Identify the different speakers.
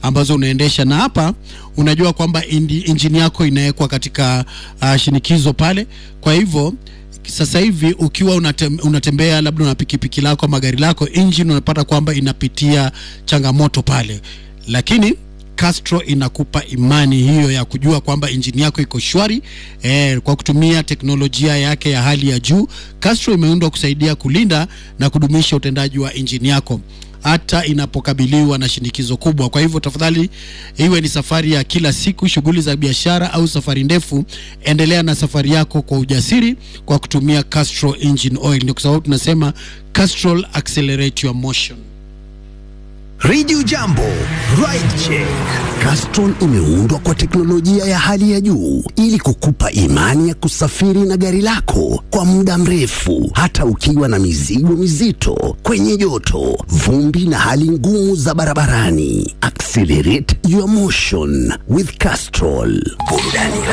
Speaker 1: ambazo unaendesha, na hapa unajua kwamba indi- injini yako inawekwa katika uh, shinikizo pale. Kwa hivyo sasa hivi ukiwa unatem, unatembea labda una pikipiki lako ama gari lako, engine unapata kwamba inapitia changamoto pale, lakini Castro inakupa imani hiyo ya kujua kwamba injini yako iko shwari eh, kwa kutumia teknolojia yake ya hali ya juu. Castro imeundwa kusaidia kulinda na kudumisha utendaji wa injini yako hata inapokabiliwa na shinikizo kubwa. Kwa hivyo tafadhali, iwe ni safari ya kila siku, shughuli za biashara au safari ndefu, endelea na safari yako kwa ujasiri kwa kutumia Castrol engine oil. Ndio kwa sababu tunasema Castrol accelerate your motion.
Speaker 2: Radio Jambo, Ride Check. Castrol imeundwa kwa teknolojia ya hali ya juu ili kukupa imani ya kusafiri na gari lako kwa muda mrefu, hata ukiwa na mizigo mizito, kwenye joto, vumbi na hali ngumu za barabarani. Accelerate your motion with Castrol. Burudani